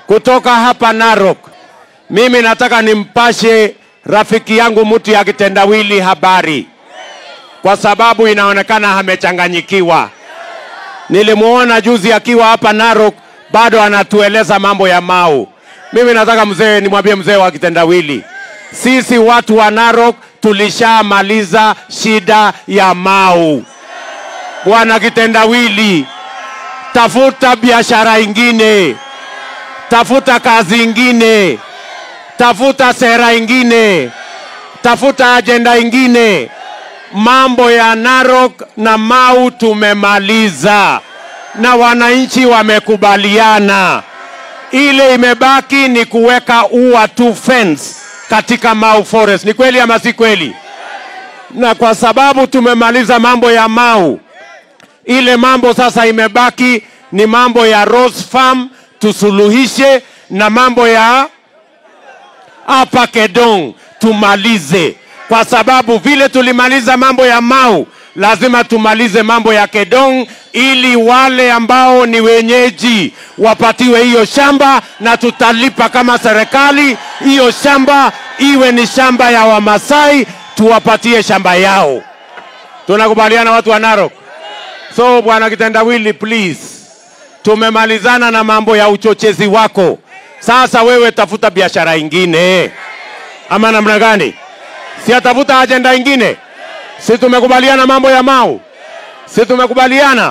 kutoka hapa Narok. Mimi nataka nimpashe rafiki yangu mtu ya kitendawili habari, kwa sababu inaonekana amechanganyikiwa. Nilimuona juzi akiwa hapa Narok, bado anatueleza mambo ya Mau. Mimi nataka mzee, nimwambie mzee wa kitendawili, sisi watu wa Narok tulishamaliza shida ya Mau. Bwana kitendawili, tafuta biashara ingine, tafuta kazi ingine, tafuta sera ingine, tafuta ajenda ingine. Mambo ya Narok na Mau tumemaliza na wananchi wamekubaliana. Ile imebaki ni kuweka ua tu fence katika Mau Forest. Ni kweli ama si kweli? Na kwa sababu tumemaliza mambo ya Mau, ile mambo sasa imebaki ni mambo ya Rose Farm tusuluhishe, na mambo ya hapa Kedong tumalize, kwa sababu vile tulimaliza mambo ya Mau, lazima tumalize mambo ya Kedong ili wale ambao ni wenyeji wapatiwe hiyo shamba, na tutalipa kama serikali hiyo shamba iwe ni shamba ya Wamasai, tuwapatie shamba yao. Tunakubaliana watu wa Narok? So bwana kitendawili, please, tumemalizana na mambo ya uchochezi wako. Sasa wewe tafuta biashara ingine, ama namna gani? Si atafuta ajenda ingine? Si tumekubaliana mambo ya Mau? Si tumekubaliana?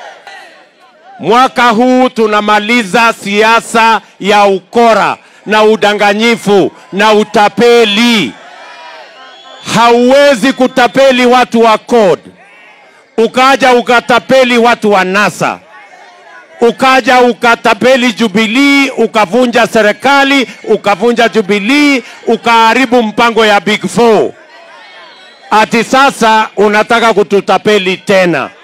Mwaka huu tunamaliza siasa ya ukora na udanganyifu na utapeli. Hauwezi kutapeli watu wa CORD ukaja ukatapeli watu wa NASA, ukaja ukatapeli Jubilee, ukavunja serikali, ukavunja Jubilee, ukaharibu mpango ya Big Four. Ati sasa unataka kututapeli tena.